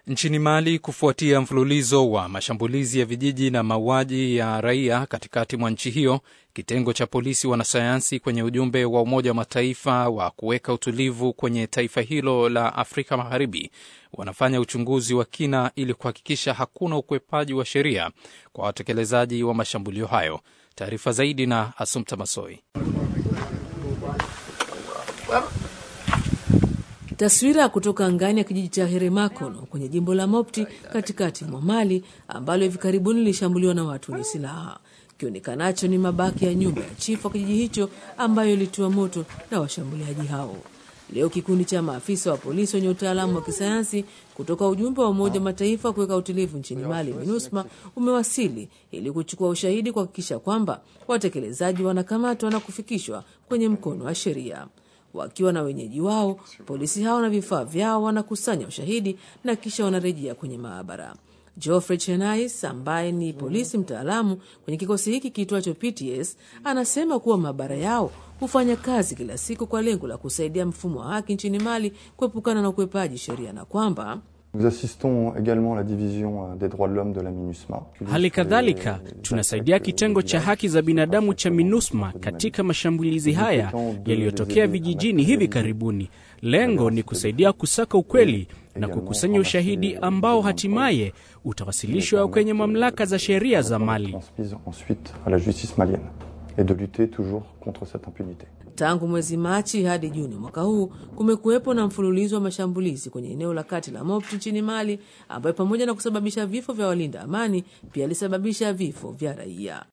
Nchini Mali, kufuatia mfululizo wa mashambulizi ya vijiji na mauaji ya raia katikati mwa nchi hiyo, kitengo cha polisi wanasayansi kwenye ujumbe wa Umoja wa Mataifa wa kuweka utulivu kwenye taifa hilo la Afrika Magharibi wanafanya uchunguzi wa kina ili kuhakikisha hakuna ukwepaji wa sheria kwa watekelezaji wa mashambulio hayo. Taarifa zaidi na Asumta Masoi. Taswira kutoka angani ya kijiji cha Heremakono kwenye jimbo la Mopti katikati mwa Mali ambalo hivi karibuni lilishambuliwa na watu wenye silaha. Kionekanacho ni mabaki ya nyumba ya chifu wa kijiji hicho ambayo ilitiwa moto na washambuliaji hao. Leo kikundi cha maafisa wa polisi wenye utaalamu wa kisayansi kutoka ujumbe wa Umoja wa Mataifa kuweka utulivu nchini Mali, MINUSMA, umewasili ili kuchukua ushahidi kuhakikisha kwamba watekelezaji wanakamatwa na kufikishwa kwenye mkono wa sheria. Wakiwa na wenyeji wao, polisi hao na vifaa vyao wanakusanya ushahidi na kisha wanarejea kwenye maabara. Geoffrey Chenais ambaye ni polisi mtaalamu kwenye kikosi hiki kiitwacho PTS anasema kuwa maabara yao hufanya kazi kila siku kwa lengo la kusaidia mfumo wa haki nchini Mali kuepukana na ukwepaji sheria na kwamba Hali kadhalika tunasaidia kitengo cha haki za binadamu cha MINUSMA katika mashambulizi haya yaliyotokea vijijini hivi karibuni. Lengo ni kusaidia kusaka ukweli na kukusanya ushahidi ambao hatimaye utawasilishwa kwenye mamlaka za sheria za Mali. Tangu mwezi Machi hadi Juni mwaka huu kumekuwepo na mfululizo wa mashambulizi kwenye eneo la kati la Mopti nchini Mali, ambayo pamoja na kusababisha vifo vya walinda amani pia alisababisha vifo vya raia.